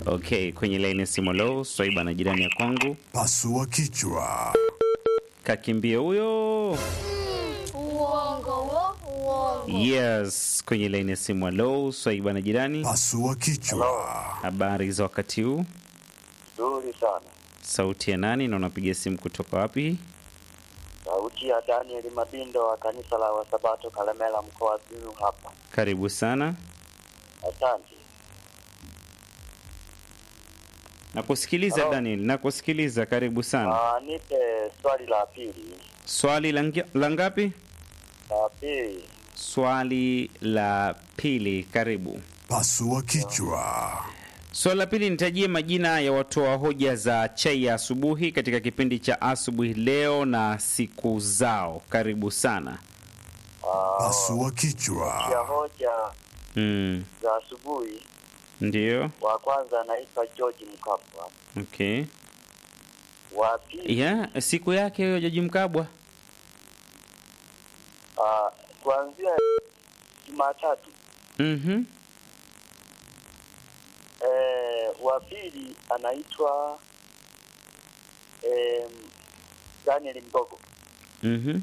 Okay, kwenye laini ya simu leo Swaiba na jirani ya kwangu Pasua kichwa. kakimbia huyo. Uongo wo, uongo. Yes, kwenye laini ya simu leo Swaiba na jirani, Pasua kichwa. habari za wakati huu? Nzuri sana. Sauti ya nani na unapiga simu kutoka wapi? Sauti ya Daniel Mabindo wa kanisa la Wasabato Kalemela mkoa wa Simiyu hapa. Karibu sana. Asante. Nakusikiliza Hello. Daniel, nakusikiliza. Karibu sana. Ah, nipe swali la pili. Swali la ngi- la ngapi? La pili. Swali la pili, karibu. Pasua kichwa. Swali la pili, nitajie majina ya watoa hoja za chai ya asubuhi katika kipindi cha asubuhi leo na siku zao. Karibu sana. Ah, Pasua ya kichwa. hoja Mm, za asubuhi ndio. wa kwanza anaitwa George Mkapa. Okay. Wa pili Ya, siku yake hiyo Jaji Mkabwa. ah, kuanzia Jumatatu Mhm. eh, wa pili anaitwa eh, Daniel Mgogo. Mhm.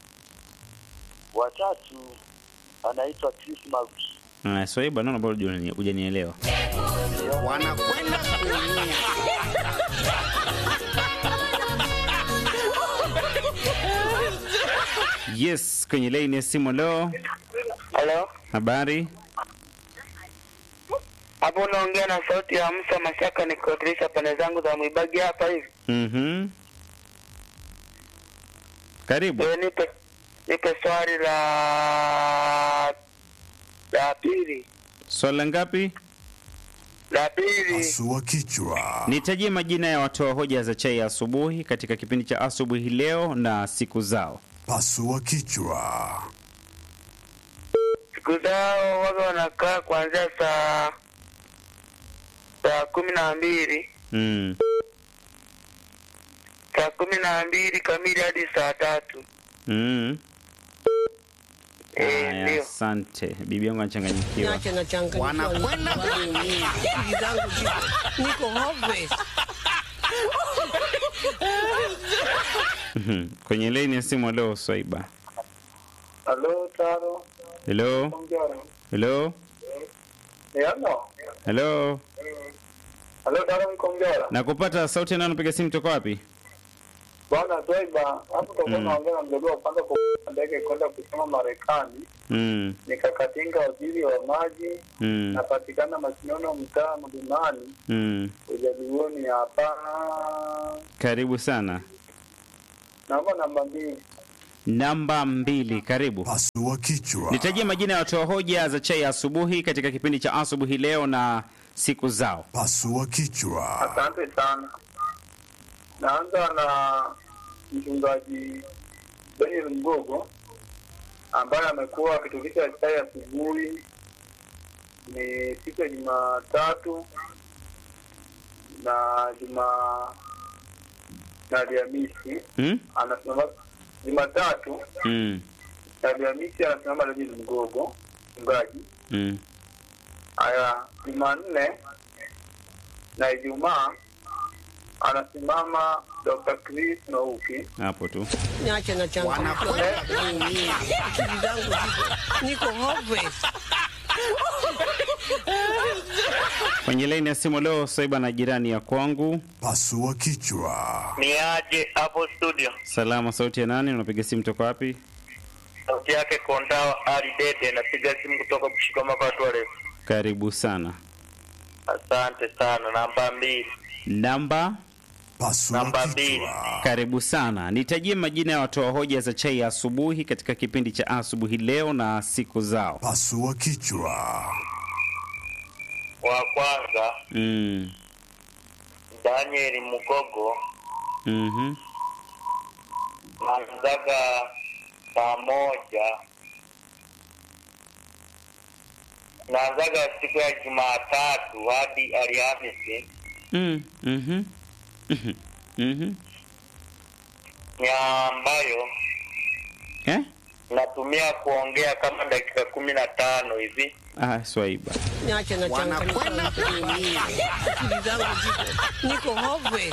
Wa tatu anaitwa Chris Maruki. Ah, Swaiba naona bado hujani- hujanielewa. wanakwenda kuumia. Yes, kwenye laini ya simu leo. Halo, Habari? hapo unaongea na sauti ya Musa Mashaka nikiwakilisha pande zangu za Mwibagi hapa hivi. Mhm. Karibu. Wewe nipe nipe swali la la pili Swali la ngapi? la pili. Pasua kichwa. Nitajie majina ya watoa hoja za chai ya asubuhi katika kipindi cha asubuhi leo na siku zao. Pasua kichwa. Siku zao waga wanakaa kuanzia saa saa kumi na mbili Mm. saa kumi na mbili kamili hadi saa tatu. Mm. Eh, Haya, ndio. asante. Bibi yangu anachanganyikiwa. Niache na changanyikiwa. Wanakwenda kuumia. Akili zangu ziko niko hopeless. Mhm. Kwenye laini ya simu leo Swaiba. Halo, Taro. Hello? Hello? Yano. Hello? Halo, Taro Mkongera. Nakupata sauti nani unapiga simu toka wapi? Bwana Zoiba, hapo tutakuwa Mm. naongea na mdogo wa kwanza kwa ndege kwenda kusoma Marekani. Mm. Nikakatinga waziri wa maji, Mm. napatikana Masinono, mtaa Mlimani, Mm. ujaduoni hapa. Karibu sana. Naomba namba mbili. Namba mbili, karibu. Pasua kichwa. Nitajie majina ya watoa hoja za chai ya asubuhi katika kipindi cha asubuhi leo na siku zao. Pasua kichwa. Asante sana. Naanza na mchungaji Daniel Mgogo ambaye amekuwa akitulisha chai asubuhi ni siku ya Jumatatu na Juma na Alhamisi Mm? anasimama Jumatatu Mm. na Alhamisi anasimama Daniel Mgogo mchungaji. Mm. Haya, Jumanne na Ijumaa anasimama Dr. Chris Nouki. Hapo tu. Niache na changanyikiwa. kuumia. Akili zangu ziko niko hopeless. Kwenye laini ya simu leo Swaiba na jirani ya kwangu. Pasua kichwa. Ni aje hapo studio? Salama, sauti ya nani? Unapiga simu toka wapi? Sauti yake Kondao Ali Dede, napiga simu kutoka Bushikoma kwa Tuareg. Karibu sana. Asante sana. Namba mbili, Namba Pasua Namba mbili. kichwa. karibu sana. Nitajie majina ya watoa hoja za chai ya asubuhi katika kipindi cha asubuhi leo na siku zao. Pasua kichwa. wa kwanza Mm. Daniel Mugogo, Mhm. naanzaga saa moja, naanzaga siku ya Jumatatu hadi Alhamisi Mm. Mhm. Mhm. Mhm. ni ambayo Eh? natumia kuongea kama dakika kumi na tano hivi Ah, Swaiba. Niache na changanyikiwa kuumia. Akili zangu ziko niko hopeless.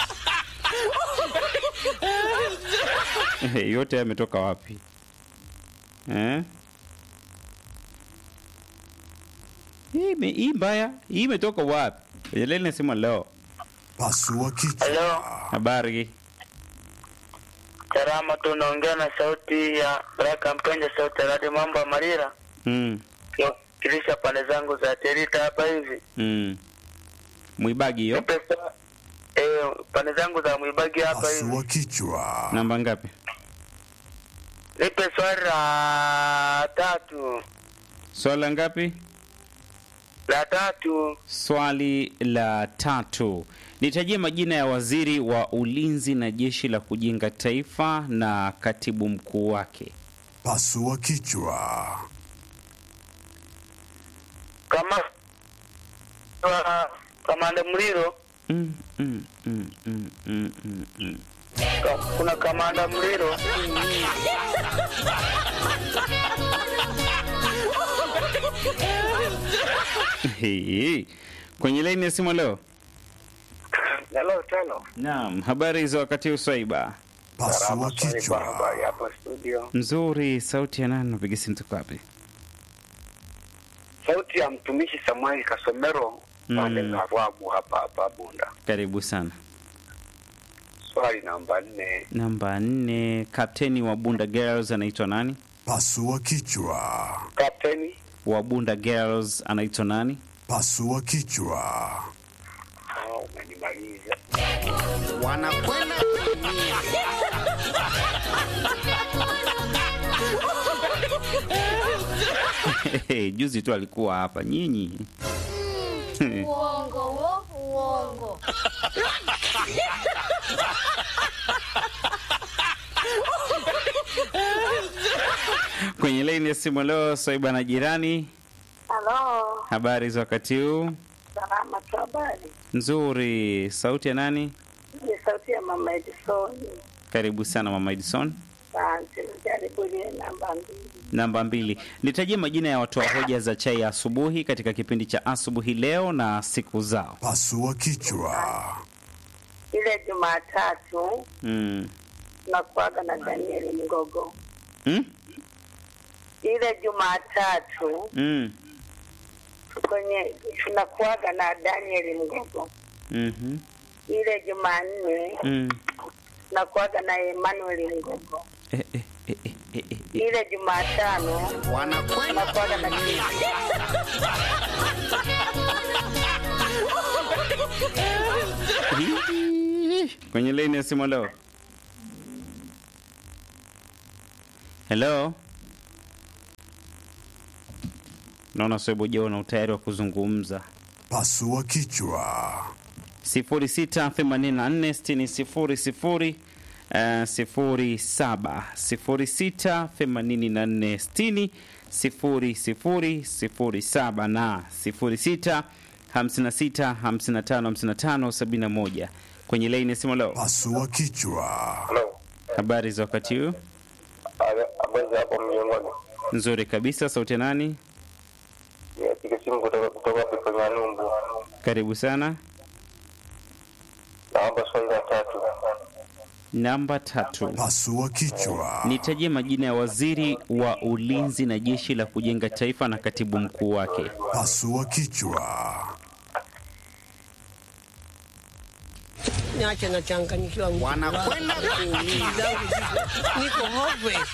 yote yametoka wapi eh? Hii ime- hii mbaya hii imetoka wapi lele nasema leo Pasua kichwa. Halo, habari salama, tunaongea na sauti ya Baraka Mpenja, sauti ya Radio Mambo ya Marira, mm, kilisha pande zangu za Terita hapa hivi. mm. mwibagi hiyo Nipe sa- eh, pande zangu za Mwibagi hapa hivi. Pasua kichwa. namba ngapi Nipe swali la tatu, swala ngapi la tatu. swali la tatu nitajie majina ya waziri wa ulinzi na jeshi la kujenga taifa na katibu mkuu wake Pasua kichwa. Kama wa kamanda Mliro, mm, mm, mm, mm, mm, mm, mm. ka- kuna kamanda Mliro, Hii. kwenye laini ya simu leo Hello, tano. naam habari za wakati uswaiba Pasua kichwa. Habari hapa studio. nzuri sauti ya nani napiga simu tuko wapi Sauti ya mtumishi Samuel Kasomero Mm. pande za Rwabu hapa hapa Bunda. karibu sana Swali namba nne. namba nne kapteni wa bunda girls anaitwa nani Pasua kichwa. Kapteni wa bunda girls anaitwa nani Pasua kichwa. Ah, umenimaliza. Wanakwenda kuumia. juzi tu alikuwa hapa nyinyi Uongo wo, uongo. kwenye laini ya simu leo swaiba na jirani Halo, habari za wakati huu salama tu, habari? nzuri sauti ya nani Ni sauti ya mama Edison. karibu sana mama edison Asante, jaribu ile namba mbili. namba mbili nitajie majina ya watoa hoja za chai ya asubuhi katika kipindi cha asubuhi leo na siku zao Pasua kichwa. Ile Jumatatu mm. tunakuaga na Danieli Mgogo. Mm? Ile Jumatatu Mm. kwenye tunakuaga na Danieli Mgogo. Mm-hmm. Ile Jumanne Mm. tunakuaga na Emmanuel Mgogo. Eh, eh, eh, eh, eh, eh. Ile Jumatano Wanakwenda tunakuaga na kuumia. Hii. kwenye laini ya simu leo helo naona sweboja una utayari wa kuzungumza Pasua kichwa. 06846000 eh, 07 06846000 07 na 06 56 55 55 71 kwenye laini ya simu leo. Pasua kichwa. Hello. Habari za wakati huu? Habari za hapo mjongoni. Nzuri kabisa. Sauti ya nani? Nipiga simu kutoka kutoka Pepo Nyalumbu. Karibu sana. Naomba swali la tatu. Namba tatu. Pasua kichwa. Nitajie majina ya waziri wa ulinzi na jeshi la kujenga taifa na katibu mkuu wake. Pasua kichwa. Niache nachanganyikiwa. Wanakwenda kuumia. Akili zangu ziko niko hopeless.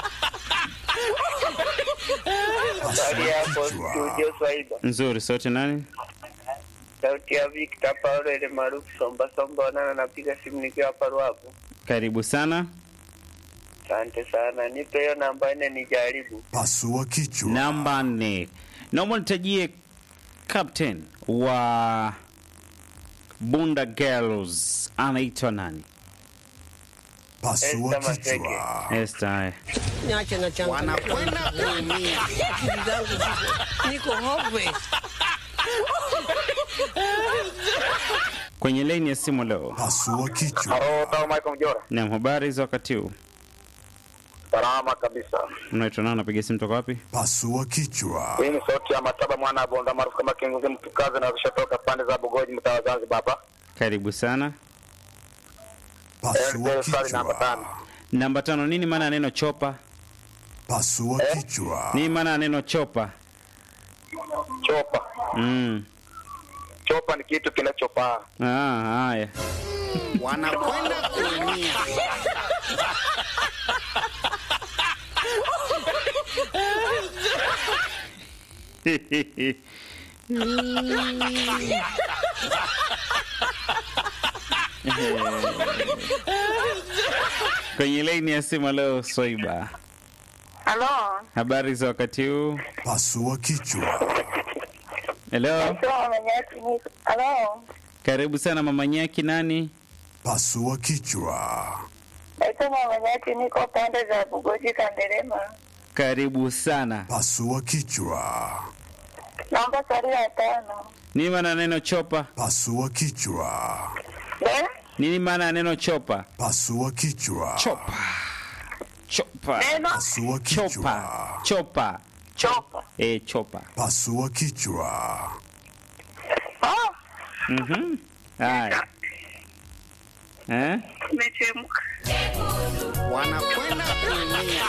Swali hapo kichwa. studio Swaiba. Nzuri. Sauti ya nani? Sauti ya Victor Paulo ile maarufu Somba Somba Wanana, napiga simu nikiwa hapa Ruavu. Karibu sana. Asante sana, nipe hiyo namba nne nijaribu. Pasua kichwa. Namba nne. Naomba nitajie captain wa Bunda Girls anaitwa nani? Pasua Esther Maseke. kichwa. Esther. haya. Niache nachanganyikiwa. Wanakwenda kuumia. Akili zangu ziko niko hopeless. Kwenye laini ya simu leo. Pasua kichwa. Halo, Tao Michael Mjora. Naam, habari za wakati huu? Salama kabisa. Unaitwa nani? Unapiga simu toka wapi? Pasua kichwa. Hii ni sauti ya Mataba mwana wa Bonda maarufu kama Kinguzi mtukazi na kushatoka pande za Bugoji mtaa wa Zanzibar hapa. Karibu sana. Pasua Eh, swali namba tano. kichwa. Namba tano, nini maana ya neno chopa? Pasua kichwa. Nini maana ya neno chopa? Chopa. Mm. Chopa ni kitu kinachopaa. Ah, haya. wanakwenda kuumia. Kwenye laini ya simu leo Swaiba. Halo, Habari za wakati huu? Pasua kichwa. Hello. sio mama Nyaki niko. Halo, Karibu sana mama Nyaki nani? Pasua kichwa. naitwa mama Nyaki niko pande za Bugoji Kanderema. Karibu sana. Pasua kichwa. Naomba swali la tano. Nini maana ya neno chopa? Pasua kichwa. Eh? Nini maana ya neno chopa? Pasua kichwa. Chopa. Chopa. Neno Pasua Chopa. kichwa. Chopa. chopa. Eh, chopa. Pasua kichwa. Oh, Mhm. Haya. Eh? imechemka. wanakwenda kuumia.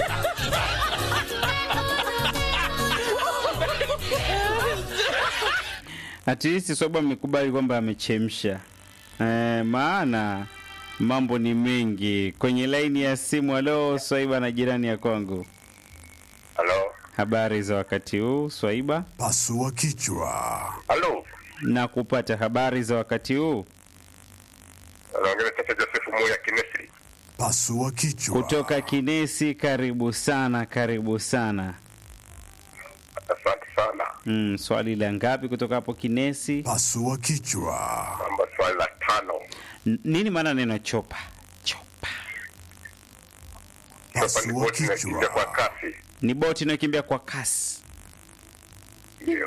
At least Swaiba amekubali kwamba amechemsha. Eh, maana mambo ni mengi. Kwenye laini ya simu halo Swaiba na jirani ya kwangu. Halo. Habari za wakati huu Swaiba? Pasua kichwa. Halo. Na kupata habari za wakati huu Anaongea sasa Joseph Moya Kinesri. Pasua kichwa. kutoka Kinesi. Karibu sana, karibu sana. Asante sana. Mm, swali la ngapi kutoka hapo Kinesi? Pasua kichwa. Namba swali la tano. N- nini maana neno chopa? Chopa Chopa ni Pasua boti inakimbia kwa kichwa. kasi. ni boti inayokimbia kwa kasi. Ndio.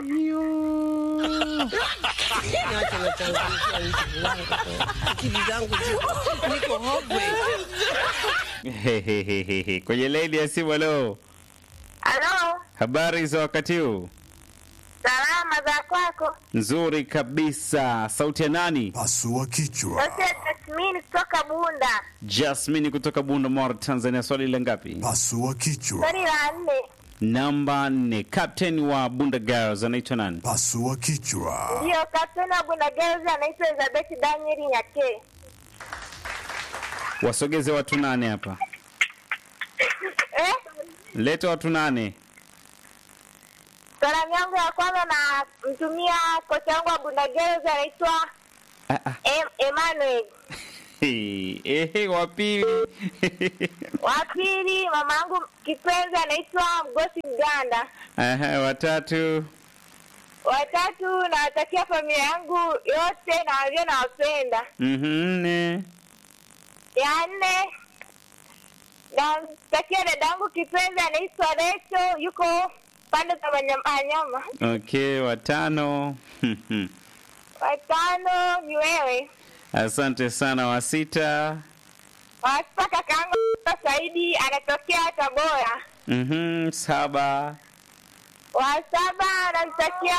Niache nachangamkia hizi wangu. Akili zangu ziko niko hopeless. Hehehehe. Kwenye laini ya simu leo, Halo, habari za wakati huu? salama za kwako? Nzuri kabisa. Sauti ya nani? Pasua kichwa. Sasa Tasmini kutoka Bunda. Jasmine kutoka Bunda Mara, Tanzania. Swali la ngapi? Pasua kichwa. Swali la nne. Namba nne. Captain wa Bunda Girls anaitwa nani? Pasua kichwa. Ndio, kapteni wa Bunda Girls anaitwa Elizabeth Daniel Nyake. Wasogeze watu nane hapa, Eh? leta watu nane. Salamu yangu ya kwanza na mtumia kocha wangu wa Bunda Girls anaitwa Ah, ah. em Emmanuel. Hey, Ehe, wa pili Wa pili mama yangu kipenzi anaitwa Mgosi Mganda. Aha, watatu Watatu nawatakia familia yangu yote na walio nawapenda. Mhm, nne Ya nne namtakia dada yangu kipenzi anaitwa Recho, yuko pande za Manyamanyama. okay, watano Watano ni wewe. asante sana. Wa sita Wasipa kakaangu Saidi anatokea Tabora. Mhm, saba Wa saba namtakia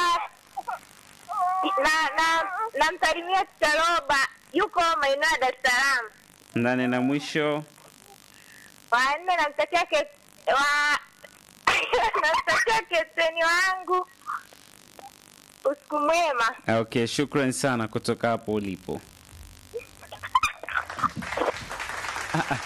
na na namsalimia Tutaroba, yuko maeneo ya Dar es Salaam. nane na mwisho Wa nne namtakia ke, wa namtakia keteni wangu usiku mwema. okay, shukran sana kutoka hapo ulipo. Ah, ah.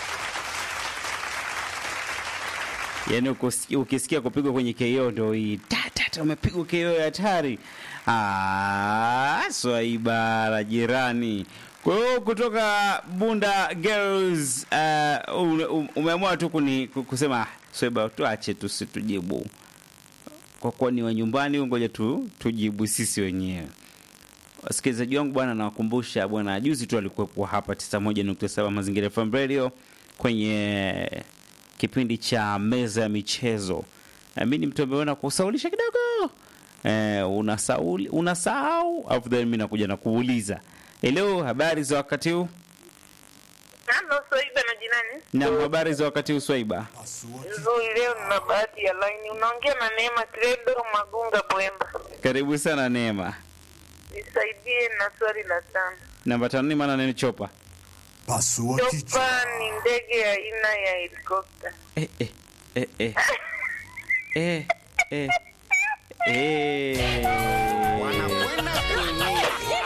Yaani ukos- ukisikia kupigwa kwenye KO ndo hii tatata, umepigwa KO ya hatari. Ah, Swaiba la jirani. Kwa hiyo kutoka Bunda Girls uh, ume- umeamua tu kuni, kusema "Ah, Swaiba tuache tusitujibu kwa kuwa ni wa nyumbani, ngoja tu tujibu sisi wenyewe. Wasikilizaji wangu bwana, nawakumbusha bwana, juzi tu alikuwepo hapa 91.7 Mazingira FM Radio kwenye kipindi cha meza ya michezo. Eh, mi ni mtu ameona kusaulisha kidogo eh, unasauli unasahau, alafu then mi nakuja na kuuliza hello, habari za wakati huu? Nalo Soiba na jirani. Na habari za wakati uswaiba. Pasua Nzuri, leo nina bahati ya laini. Unaongea na Neema Credo Magunga Bwemba. Karibu sana Neema. Nisaidie na swali la tano. Namba tano ni maana nini chopa? Pasua kichwa. Chopa ni ndege ya aina ya helikopta. Eh, eh, eh, eh. Eh, eh. Eh. wanakwenda kuumia.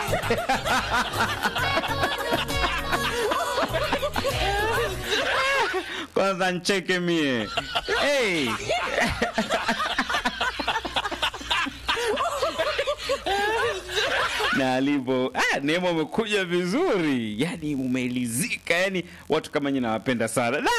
Kwanza ncheke mie. Hey. na alivyo ah, Neema umekuja vizuri, yani umeelizika, yani watu kama nyinyi nawapenda sana da!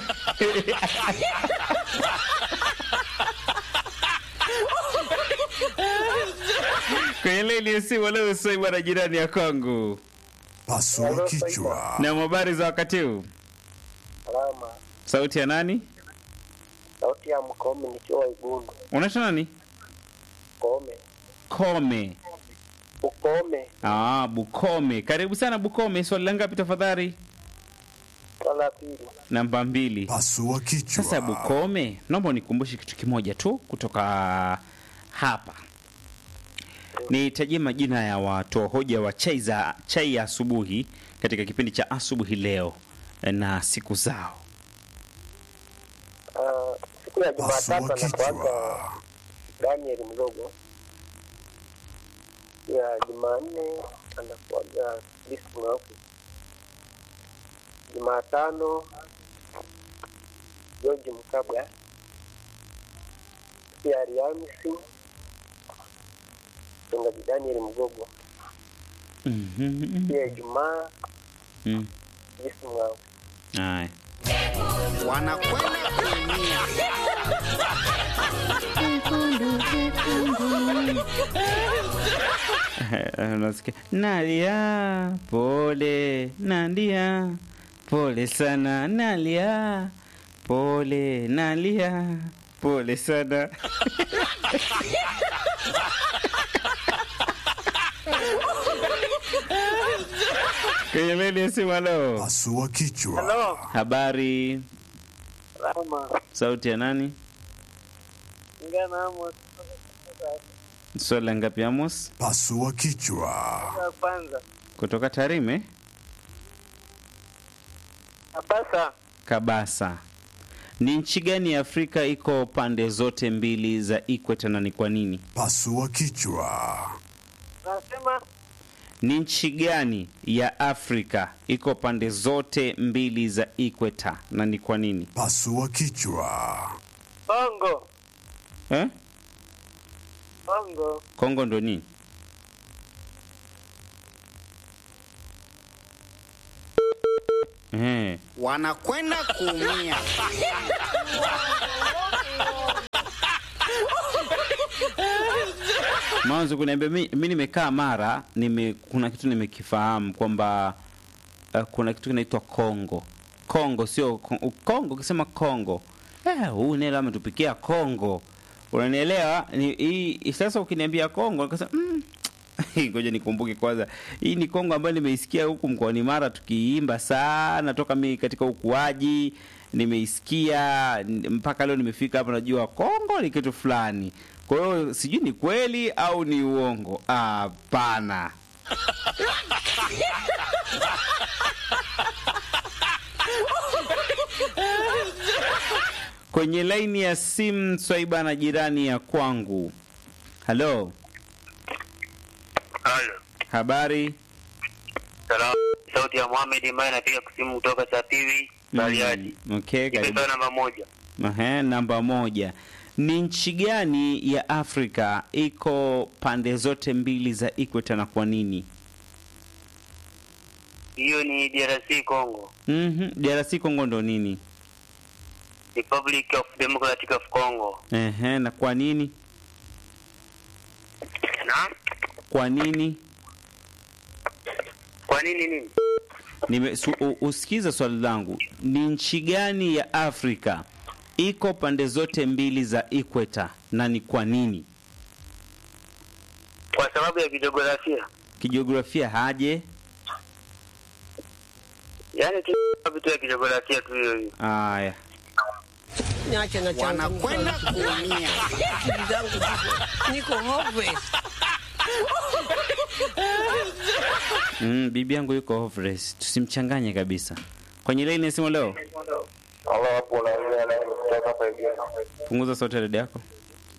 kwenye laini ya simu leo Swaiba na jirani ya kwangu, Pasua kichwa. na habari za wakati huu, Salama. sauti ya nani? Sauti ya Mkome nikiwa Igundu. Unaitwa nani? Kome. Kome. Ukome. Ah, Bukome. Karibu sana Bukome. Swali la ngapi tafadhali? Swala la pili. Namba mbili. Pasua kichwa. Sasa Bukome, naomba unikumbushe kitu kimoja tu kutoka hapa. Nitajie majina ya watoa hoja wa chai za chai ya asubuhi katika kipindi cha asubuhi leo na siku zao. Uh, siku ya Pasua Jumatatu anakuaga kichwa. Daniel Mdogo. Siku ya Jumanne anakuaga Kristo Mweusi. Jumatano George Mkabwa. Siku ya Alhamisi mchungaji Daniel Mgogo. Mhm. Siku ya Ijumaa Mm. Kristo Mweusi. Haya. wanakwenda kuumia. unasikia nalia pole nalia pole sana nalia pole nalia pole sana kwenye leni ya simu halo Pasua kichwa. Halo. habari Salama. sauti ya nani Ngana Amos. swali la ngapi amos Pasua kichwa. Ya kwanza. kutoka tarime Abasa. kabasa ni nchi gani ya afrika iko pande zote mbili za ikweta na ni kwa nini Pasua kichwa. Nasema ni nchi gani ya afrika iko pande zote mbili za ikweta na ni kwa nini Pasua kichwa. Bongo. eh? Bongo. kongo ndo nini eh. wanakwenda kuumia. mwanzo kuniambia mi, mi nimekaa mara nime, kuna kitu nimekifahamu kwamba uh, kuna kitu kinaitwa kongo kongo sio Ko- kongo ukisema kongo eh, huu nelo ametupikia kongo unanielewa Ni- hii sasa ukiniambia kongo nikasema mm, ngoja nikumbuke kwanza hii ni kongo ambayo nimeisikia huku mkoani mara tukiimba sana toka mi katika ukuaji nimeisikia n- mpaka leo nimefika hapa najua kongo ni kitu fulani kwa hiyo sijui ni kweli au ni uongo hapana kwenye laini ya simu swaiba na jirani ya kwangu halo Halo. habari Salamu. Sauti ya Mohamed ambaye anapiga simu kutoka Sapiwi, Bariadi. Mm, okay, karibu. Imepewa namba moja. Ehe, namba moja ni nchi gani ya afrika iko pande zote mbili za ikweta na kwa nini Hiyo ni DRC Congo. mm drc congo ndo nini Republic of Democratic of Congo. Ehe, na kwa nini Na kwa nini kwa nini nini? Nime, su, u, usikize swali langu ni nchi gani ya afrika iko pande zote mbili za ikweta na ni kwa nini Kwa sababu ya kijiografia. kijiografia haje Yaani tu vitu ya kijografia tu hiyo hiyo. Haya, Niache na changu. Wanakwenda kuumia. Akili zangu ziko- niko hopeless. mm, bibi yangu yuko hopeless, tusimchanganye kabisa. Kwenye laini ya simu leo, Halo, hapo unaongea na kutoka hapa hivi. punguza sauti ya redio yako.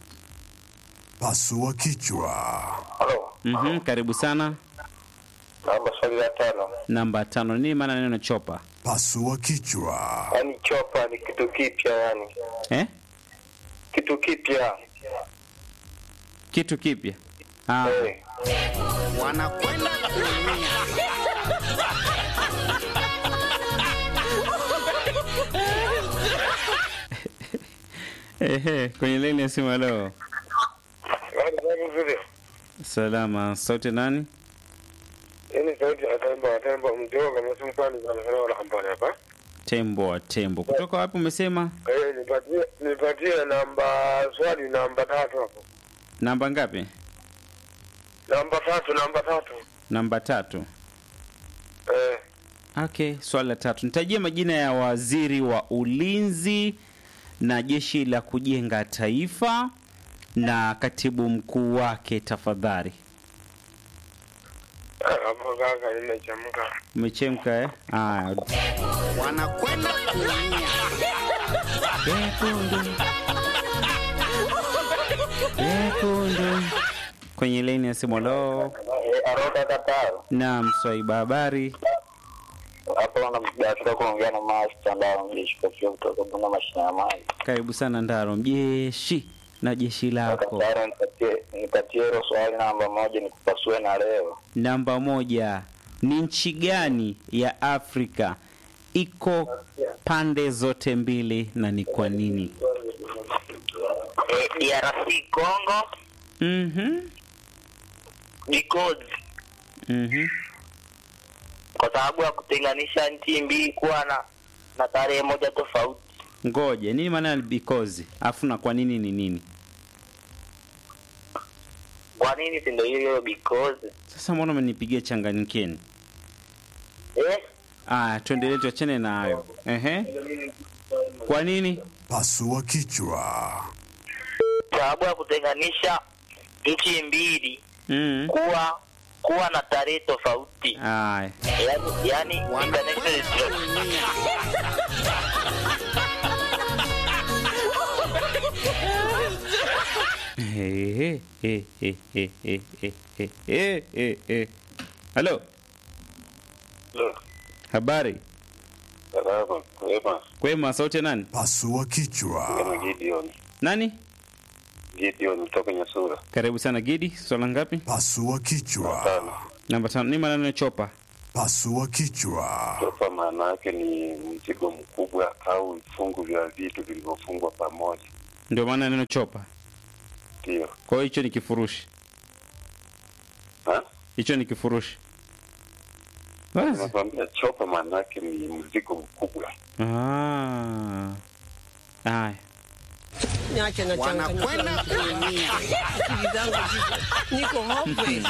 Pasua kichwa. Halo, Mhm, karibu sana. naomba swali la tano. Namba tano, nini maana neno chopa? Pasua kichwa. Yaani chopa ni kitu kipya, yani Eh? kitu kipya. Kitu kipya. Ah, Eh, Wanakwenda kuumia. ehe, kwenye laini ya simu leo. yaani sababu vile Salama, sauti nani? yaani sauti ya tembo ya tembo mdogo kama simu kwani sana sana wala kampani hapa. Tembo wa tembo. Kutoka wapi umesema? Eh, nipatie nipatie namba swali namba tatu hapo. Namba ngapi? Namba tatu, namba tatu. Namba tatu. Eh, Okay, swali la tatu. Nitajie majina ya waziri wa ulinzi na jeshi la kujenga taifa na katibu mkuu wake tafadhali. hapo kaka nimechemka. Umechemka eh? Aya. Wanakwenda kuumia. Jekundu. Jekundu. Kwenye laini ya simu lo. Eh, aroda kataro. Naam, Swaiba habari. Hapo unabahatika kuongea na master ndao mjishika kio kutoka Bunda mashine ya maji. Karibu sana Ndaro, jeshi na jeshi lako. Kataro nipatie nipatie hilo swali namba moja nikupasue na leo. Namba moja, ni nchi gani ya Afrika iko pande zote mbili na ni kwa nini? Eh, DRC Congo Mhm. because Mhm. kwa sababu ya kutenganisha nchi mbili kuwa na na tarehe moja tofauti. Ngoja, nini maana ya because? Afu na kwa nini ni nini? Kwa nini si ndio hiyo hiyo because? Sasa mbona umenipigia changanyikeni? Eh? Aya, tuendelee tuachane na hayo. Ehe. Kwa nini? Pasua kichwa. Sababu ya kutenganisha nchi mbili Mm. kuwa kuwa na tarehe tofauti. Aya. Yaani yaani international trade. Ehe, eh, eh, eh, eh, eh, eh, eh, eh, eh. Halo, habari? Salama, kwema. Kwema, sauti ya nani? Pasua kichwa. Kama Gideon. Nani? Gideon kutoka Nyasura. Karibu sana Gidi, swala ngapi? Pasua kichwa. Tano. Namba tano. Ni maneno ya chopa. Pasua kichwa. Chopa maana yake ni mzigo mkubwa au vifungu vya vitu vilivyofungwa pamoja. Ndio maana neno chopa. Ndio. Kwa hiyo hicho ni kifurushi, Ha? hicho ni kifurushi. Basi. Nakwambia chopa maana yake ni mzigo mkubwa. Ah. Haya. Niache na changu. Wanakwenda kuumia. Akili zangu ziko- niko hopeless.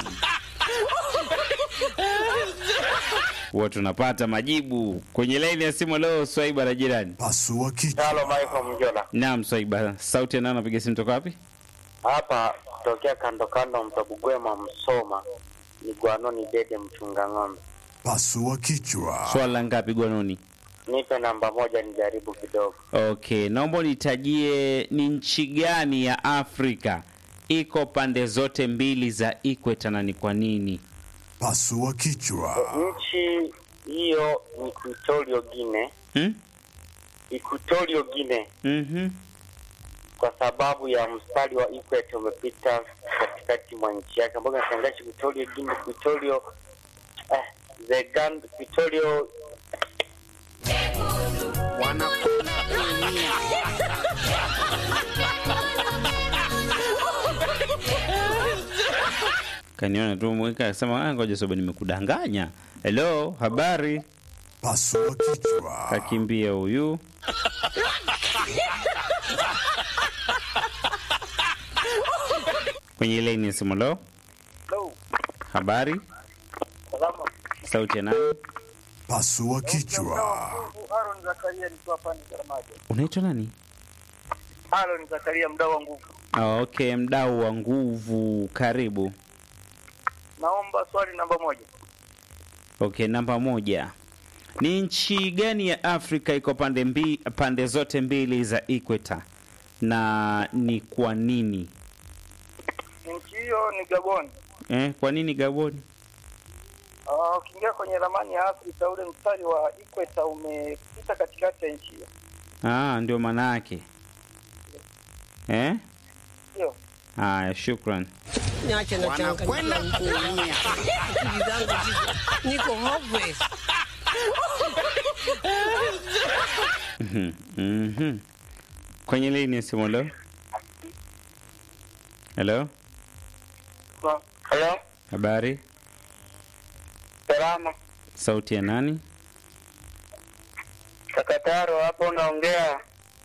Huwa tunapata majibu kwenye laini ya simu leo. Swaiba na jirani. Pasua kichwa. Halo Michael Mjola. Naam, Swaiba. Sauti ya nani anapiga simu toka wapi? hapa tokea kando kando mtabugwema msoma ni gwanoni dede mchunga ng'ombe Pasua kichwa. Swala ngapi Gwanoni? nipe namba moja nijaribu kidogo Okay, naomba unitajie ni nchi gani ya Afrika iko pande zote mbili za ikweta na ni kwa nini? Pasua kichwa. nchi hiyo ni Equatorial Guinea Hmm? Equatorial Guinea Mhm. kwa sababu ya mstari wa equator umepita katikati mwa nchi yake ambayo inatangaza Equatorial Guinea Equatorial eh, the Gan Equatorial Wanakwenda kuumia. Kaniona tu mweka akasema ah, ngoja soba nimekudanganya. Hello, habari? Pasua kichwa. Kakimbia huyu. Kwenye laini ya simu leo. Habari? Sauti ya nani? Pasua kichwa. Aaron Zakaria nikiwa pande za Ramaje. Unaitwa nani? Aaron Zakaria mdau wa nguvu. Ah, okay, mdau wa nguvu, karibu. Naomba swali namba moja. Okay, namba moja. Ni nchi gani ya Afrika iko pande mbi, pande zote mbili za equator na ni kwa nini? Nchi hiyo ni Gabon. Eh, kwa nini Gabon? Ah, Ukiingia kwenye ramani ya Afrika ule mstari wa equator umepita katikati ya nchi hiyo. Ah, ndio maana yake. Eh? Ndio. Haya, shukran. Niache na wanakwenda changanyikiwa. kuumia. Akili zangu ziko niko hopeless. Mhm, mhm. Kwenye lini ya simu leo? Hello? Halo, Habari? salama. Sauti ya nani? Takataro hapo unaongea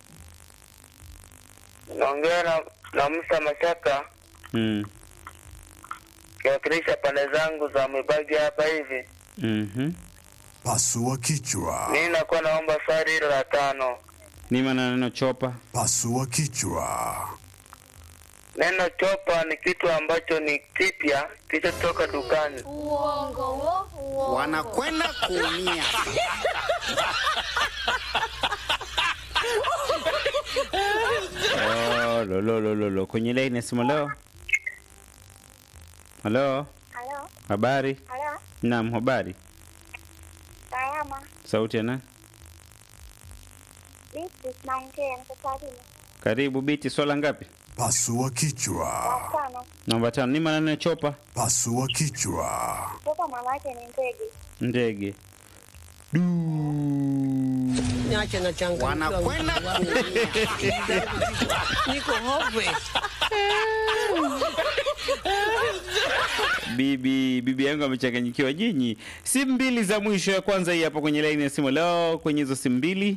unaongea na, na Musa Mashaka Mm. kiwakilisha pande zangu za Mwibagi hapa hivi. Mhm. Pasua kichwa. Mimi nakuwa naomba swali hilo la tano. Ni maana neno chopa? Pasua kichwa. Neno chopa ni kitu ambacho ni kipya kilichotoka dukani. Uongo wo, uongo. wanakwenda kuumia. Oh, lo, lo, lo, lo, lo. Kwenye lini ya simu leo? Halo? Halo, Habari? halo, Naam, habari. salama. Sauti ya nani? Vipi, naongea mtoto Karibu biti, swala ngapi? Pasua kichwa. Tano. Namba tano. Ni maana neno chopa? Pasua kichwa. Kutoka mama yake ni ndege. Ndege. Niache na changanyikiwa. Wanakwenda kuumia. Akili zangu ziko niko hopeless. Bibi bibi yangu amechanganyikiwa. Nyinyi simu mbili za mwisho, ya kwanza hii hapa kwenye laini ya simu leo. Kwenye hizo simu mbili,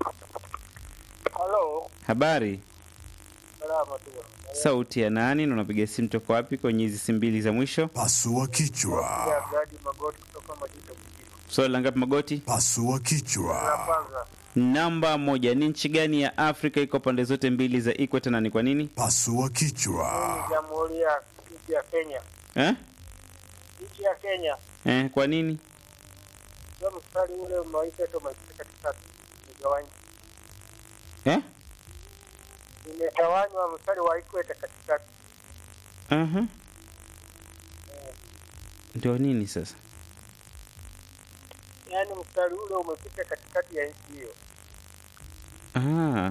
Halo, habari, salama tu. sauti ya nani na unapiga simu toka wapi? Kwenye hizi simu mbili za mwisho, Pasua kichwa. Gadi Magoti kutoka Majito Mjini. swali la ngapi? Magoti. Pasua kichwa. Kwanza, Namba moja, ni nchi gani ya Afrika iko pande zote mbili za equator na ni kwa nini? Pasua kichwa. Jamhuri ya nchi ya Kenya. Eh? Nchi ya Kenya. Eh, kwa nini? Ndio mstari ule umewaita tu umepita katikati. Umegawanywa. Eh? Imegawanywa mstari wa equator katikati. Aha. Ndio nini sasa? Yaani mstari ule umepita katikati ya nchi hiyo. Ah.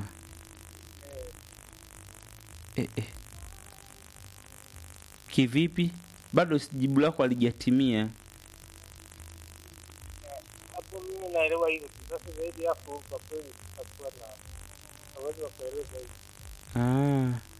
Eh, eh. Kivipi? Bado jibu lako halijatimia. Hapo mimi naelewa hivyo. Sasa zaidi hapo kwa kweli tutakuwa na uwezo wa kueleza hivi. Ah,